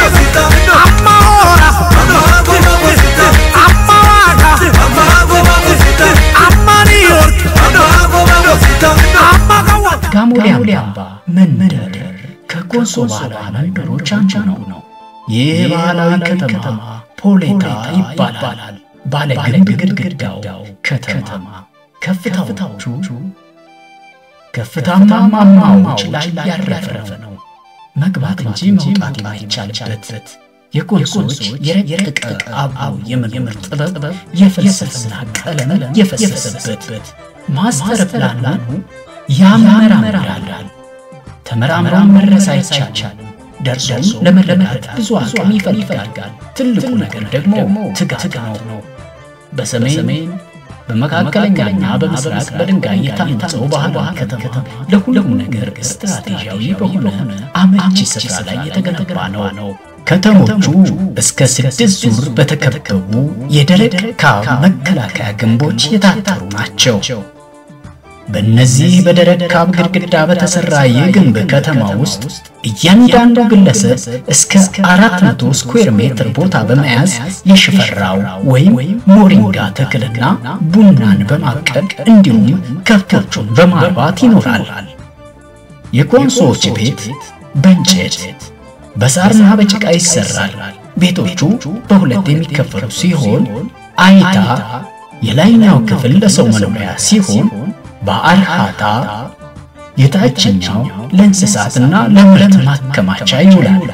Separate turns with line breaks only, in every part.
አማወራ አማዋጋ አማ ኒውዮርክ አማጋዋ
ጋሞሊያምባ መንደር ከኮንሶ ባህላዊ መንደሮች አንዱ ነው። ይህ ባህላዊ ከተማ ፖሌታ ይባላል። ባለ ግንብ ግድግዳው ከተማ ከፍታዎቹ ከፍታማ ማማዎች ላይ ያረፈ ነው። መግባት እንጂ መውጣት የማይቻልበት የኮንሶዎች የረቀቀ አበው የመኖር ጥበብ የፍልስፍና ቀለም የፈሰሰበት ማስተር ፕላኑ ያመራምራል። ተመራምረው መድረስ አይቻልም። ደርሶም ለመረዳት ብዙ አቅም ይፈልጋል። ትልቁ ነገር ደግሞ ትጋት ነው። በሰሜን በመካከለኛና በምስራቅ በድንጋይ የታነጸው ባህላዊ ከተማ ለሁሉም ነገር ስትራቴጂያዊ በሆነ አመቺ ስፍራ ላይ የተገነባ ነው። ከተሞቹ እስከ ስድስት ዙር በተከበቡ የደረቅ ካብ መከላከያ ግንቦች የታጠሩ ናቸው። በእነዚህ በደረቅ ካብ ግድግዳ በተሰራ የግንብ ከተማ ውስጥ እያንዳንዱ ግለሰብ እስከ አራት መቶ ስኩዌር ሜትር ቦታ በመያዝ የሽፈራው ወይም ሞሪንጋ ተክልና ቡናን በማብቀል እንዲሁም ከብቶቹን በማርባት ይኖራል። የኮንሶዎች ቤት በእንጨት በሳርና በጭቃ ይሰራል። ቤቶቹ በሁለት የሚከፈሉ ሲሆን አይታ የላይኛው ክፍል ለሰው መኖሪያ ሲሆን በአርሃታ የታችኛው ለእንስሳትና ለምርት ማከማቻ ይውላል።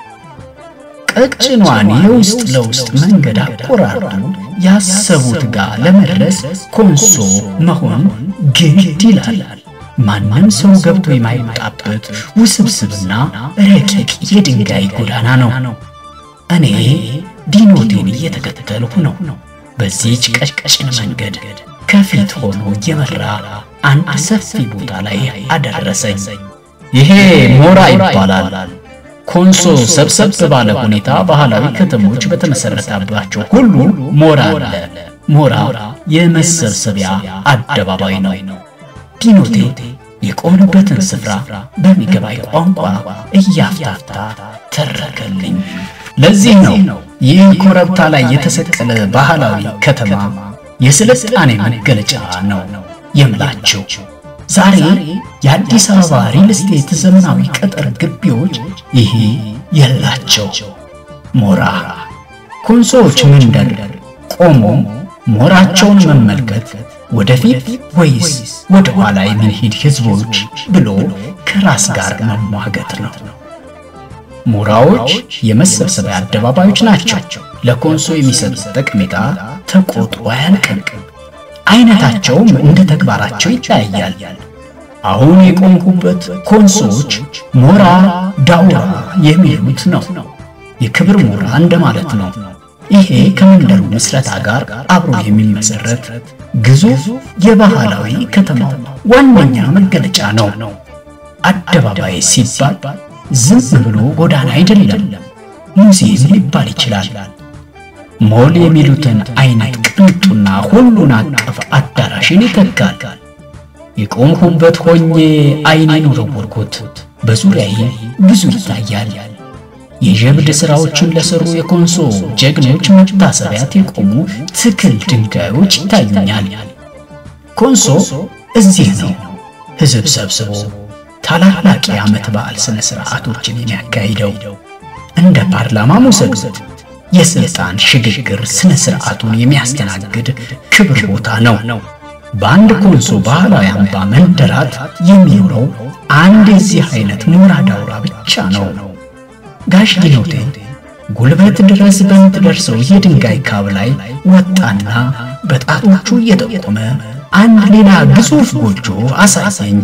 ቀጭኗን የውስጥ ለውስጥ መንገድ አቆራርጡ ያሰቡት ጋር ለመድረስ ኮንሶ መሆን ግድ ይላል። ማንም ሰው ገብቶ የማይወጣበት ውስብስብና ረቂቅ የድንጋይ ጎዳና ነው። እኔ ዲኖቴን እየተከተልሁ ነው። በዚህች ቀጭን መንገድ ከፊት ሆኖ እየመራ አንድ ሰፊ ቦታ ላይ አደረሰኝ። ይሄ ሞራ ይባላል። ኮንሶ ሰብሰብ ባለ ሁኔታ ባህላዊ ከተሞች በተመሰረተባቸው ሁሉ ሞራ አለ። ሞራ የመሰብሰቢያ አደባባይ ነው። ዲኖቴ የቆምንበትን ስፍራ በሚገባኝ ቋንቋ እያፍታፍታ ተረከልኝ። ለዚህ ነው ይህ ኮረብታ ላይ የተሰቀለ ባህላዊ ከተማ የስልጣኔ መገለጫ ነው የምላቸው። ዛሬ የአዲስ አበባ ሪል ስቴት ዘመናዊ ቅጥር ግቢዎች ይሄ የላቸው። ሞራ ኮንሶዎች መንደር ቆሞ ሞራቸውን መመልከት ወደፊት ወይስ ወደ ኋላ የምንሄድ ህዝቦች ብሎ ከራስ ጋር መሟገት ነው። ሞራዎች የመሰብሰቢያ አደባባዮች ናቸው። ለኮንሶ የሚሰጡት ጠቀሜታ ተቆጥሮ አያልቅም። አይነታቸውም እንደ ተግባራቸው ይለያያል። አሁን የቆምኩበት ኮንሶዎች ሞራ ዳውራ የሚሉት ነው። የክብር ሞራ እንደማለት ነው። ይሄ ከመንደሩ ምስረታ ጋር አብሮ የሚመሰረት ግዙፍ የባህላዊ ከተማው ዋነኛ መገለጫ ነው። አደባባይ ሲባል ዝም ብሎ ጎዳና አይደለም፣ ሙዚየም ሊባል ይችላል። ሞል የሚሉትን አይነት ቅንጡና ሁሉን አቀፍ አዳራሽን ይተካል። የቆምሁበት ሆኜ አይኔን ወረወርኩት። በዙሪያዬ ብዙ ይታያል። የጀብድ ሥራዎችን ለሰሩ የኮንሶ ጀግኖች መታሰቢያት የቆሙ ትክል ድንጋዮች ይታዩኛል። ኮንሶ እዚህ ነው ሕዝብ ሰብስቦ ታላላቅ የዓመት በዓል ሥነ ሥርዓቶችን የሚያካሂደው። እንደ ፓርላማ ሙሰግዘት የሥልጣን ሽግግር ሥነ ሥርዓቱን የሚያስተናግድ ክብር ቦታ ነው። በአንድ ኮንሶ ባህላዊ አምባ መንደራት የሚኖረው አንድ የዚህ አይነት ሞራ ዳውራ ብቻ ነው። ጋሽ ዲኖቴ ጉልበት ድረስ በምትደርሰው የድንጋይ ካብ ላይ ወጣና በጣቶቹ እየጠቆመ አንድ ሌላ ግዙፍ ጎጆ አሳየኝ።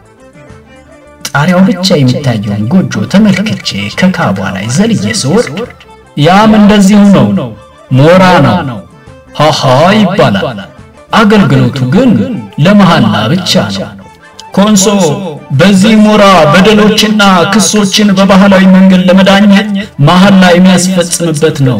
ጣሪያው ብቻ የሚታየውን ጎጆ ተመልክቼ ከካቧ ላይ ዘልዬ ስወርድ ያም እንደዚሁ ነው፣ ሞራ ነው። ሃሃ ይባላል። አገልግሎቱ ግን ለመሐላ ብቻ ነው። ኮንሶ በዚህ ሞራ በደሎችና ክሶችን በባህላዊ መንገድ ለመዳኘት መሐላ የሚያስፈጽምበት ነው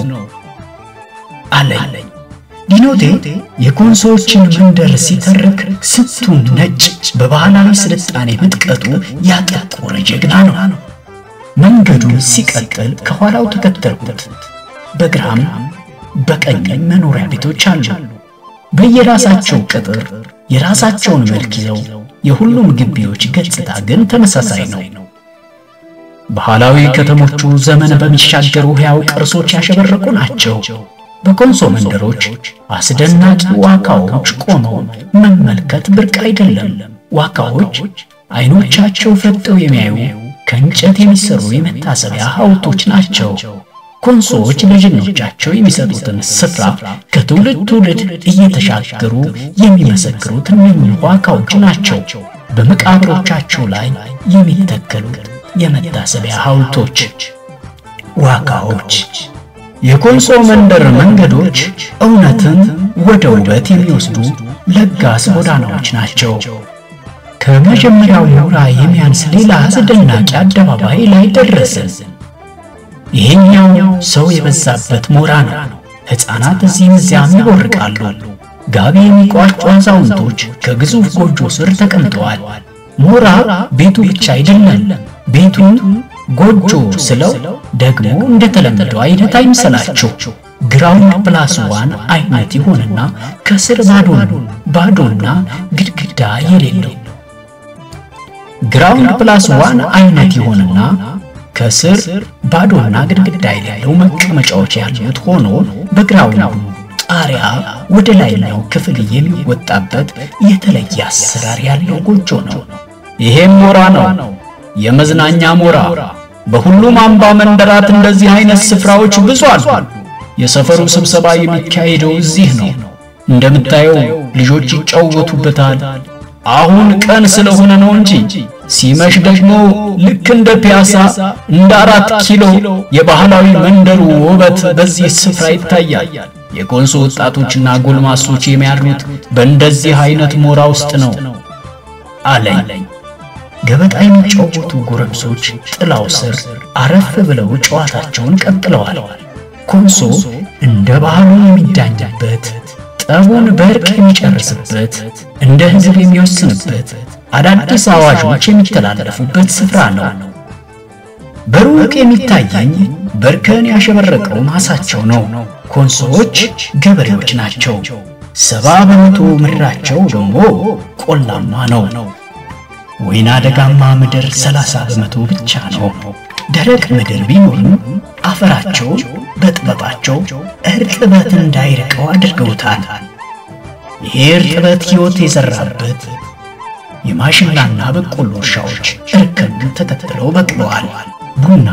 አለኝ። ዲኖቴ የኮንሶዎችን መንደር ሲተርክ ስንቱን ነጭ በባህላዊ ስልጣኔ ምጥቀቱ ያጠቆረ ጀግና ነው። መንገዱን ሲቀጥል ከኋላው ተከተልኩት። በግራም በቀኝም መኖሪያ ቤቶች አሉ። በየራሳቸው ቅጥር የራሳቸውን መልክ ይዘው የሁሉም ግቢዎች ገጽታ ግን ተመሳሳይ ነው። ባህላዊ ከተሞቹ ዘመን በሚሻገሩ ሕያው ቅርሶች ያሸበረቁ ናቸው። በኮንሶ መንደሮች አስደናቂ ዋካዎች ቆመው መመልከት ብርቅ አይደለም። ዋካዎች አይኖቻቸው ፈጠው የሚያዩ ከእንጨት የሚሰሩ የመታሰቢያ ሐውልቶች ናቸው። ኮንሶዎች ለጀግኖቻቸው የሚሰጡትን ስፍራ ከትውልድ ትውልድ እየተሻገሩ የሚመሰክሩት እነኚህ ዋካዎች ናቸው። በመቃብሮቻቸው ላይ የሚተከሉት የመታሰቢያ ሐውልቶች ዋካዎች። የኮንሶ መንደር መንገዶች እውነትን ወደ ውበት የሚወስዱ ለጋስ ጎዳናዎች ናቸው። ከመጀመሪያው ሞራ የሚያንስ ሌላ አስደናቂ አደባባይ ላይ ደረስን። ይሄኛው ሰው የበዛበት ሞራ ነው። ሕፃናት እዚህም እዚያም ይቦርቃሉ። ጋቢ የሚቋጩ አዛውንቶች ከግዙፍ ጎጆ ስር ተቀምጠዋል። ሞራ ቤቱ ብቻ አይደለም። ቤቱን ጎጆ ስለው ደግሞ እንደተለመደው አይነት አይምሰላችሁ። ግራውንድ ፕላስ ዋን አይነት ይሆንና ከስር ባዶ ባዶና ግድግዳ የሌለው ግራውንድ ፕላስ ዋን አይነት ይሆንና ከስር ባዶና ግድግዳ የሌለው መቀመጫዎች ያሉት ሆኖ በግራውንዱ ጣሪያ ወደ ላይኛው ክፍል የሚወጣበት የተለየ አሰራር ያለው ጎጆ ነው። ይሄም ሞራ ነው፣ የመዝናኛ ሞራ። በሁሉም አምባ መንደራት እንደዚህ አይነት ስፍራዎች ብዙ አሉ። የሰፈሩ ስብሰባ የሚካሄደው እዚህ ነው። እንደምታየው ልጆች ይጫወቱበታል። አሁን ቀን ስለሆነ ነው እንጂ ሲመሽ ደግሞ ልክ እንደ ፒያሳ እንደ አራት ኪሎ የባህላዊ መንደሩ ውበት በዚህ ስፍራ ይታያል። የኮንሶ ወጣቶችና ጎልማሶች የሚያድሩት በእንደዚህ አይነት ሞራ ውስጥ ነው አለኝ። ገበጣ የሚጫወቱ ጎረምሶች ጥላው ስር አረፍ ብለው ጨዋታቸውን ቀጥለዋል። ኮንሶ እንደ ባህሉ የሚዳኝበት ጠቡን በእርቅ የሚጨርስበት እንደ ሕዝብ የሚወስንበት አዳዲስ አዋጆች የሚተላለፉበት ስፍራ ነው። በሩቅ የሚታየኝ በእርከን ያሸበረቀው ማሳቸው ነው። ኮንሶዎች ገበሬዎች ናቸው። ሰባ በመቶ ምድራቸው ደግሞ ቆላማ ነው። ወይና ደጋማ ምድር ሰላሳ በመቶ ብቻ ነው። ደረቅ ምድር ቢኖርም አፈራቸውን በጥበባቸው እርጥበት እንዳይርቀው አድርገውታል። ይሄ እርጥበት ሕይወት የዘራበት የማሽላና በቆሎ እርሻዎች እርከን ተከትለው በቅለዋል። ቡና፣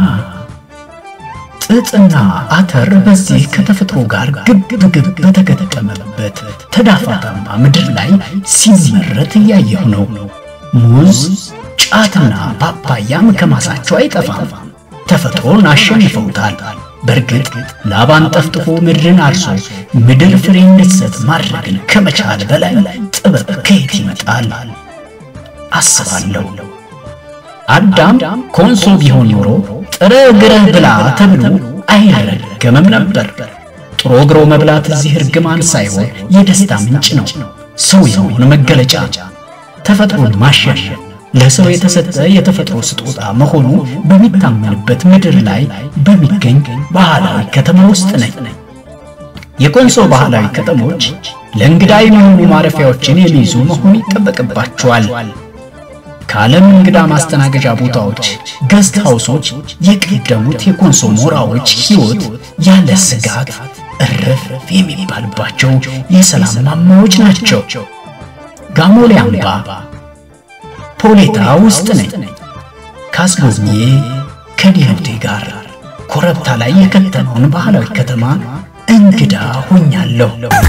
ጥጥና አተር በዚህ ከተፈጥሮ ጋር ግብ ግብ በተገጠመበት ተዳፋታማ ምድር ላይ ሲመረት እያየሁ ነው። ሙዝ፣ ጫትና ፓፓያም ከማሳቸው አይጠፋም። ተፈጥሮን አሸንፈውታል። በእርግጥ ላባን ጠፍጥፎ ምድርን አርሶ ምድር ፍሬ እንድትሰጥ ማድረግን ከመቻል በላይ ጥበብ ከየት ይመጣል አስባለሁ። አዳም ኮንሶ ቢሆን ኖሮ ጥረ ግረህ ብላ ተብሎ አይረገምም ነበር። ጥሮ ግሮ መብላት እዚህ እርግማን ሳይሆን የደስታ ምንጭ ነው፣ ሰው የመሆን መገለጫ። ተፈጥሮን ማሸነፍ ለሰው የተሰጠ የተፈጥሮ ስጦታ መሆኑ በሚታመንበት ምድር ላይ በሚገኝ ባህላዊ ከተማ ውስጥ ነኝ። የኮንሶ ባህላዊ ከተሞች ለእንግዳ የሚሆኑ ማረፊያዎችን የሚይዙ መሆን ይጠበቅባቸዋል። ከዓለም እንግዳ ማስተናገጃ ቦታዎች ገስት ሃውሶች የቀደሙት የኮንሶ ሞራዎች ሕይወት ያለ ስጋት እርፍ የሚባልባቸው የሰላም ማማዎች ናቸው። ጋሞሌ አምባ ፖሌታ ውስጥ ነኝ። ካስጎብኜ ከዲህዴ ጋር ኮረብታ ላይ የከተመውን ባህላዊ ከተማ እንግዳ ሆኛለሁ።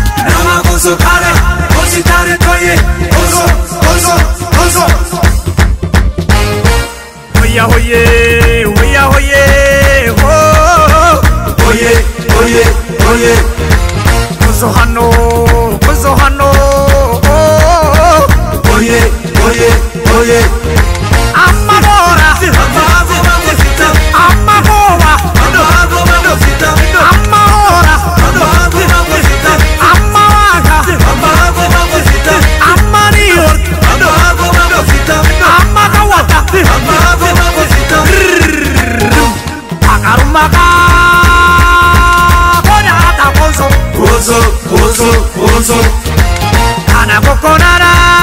Oya oye, oya oye, oh. Oye, oye, oye. Kuzo hano, kuzo hano, oh. Oye, oye, oye. Amma bora, amma goma, amma goma, amma ora, amma waga, amma New York, amma Kawata, Kana kokonara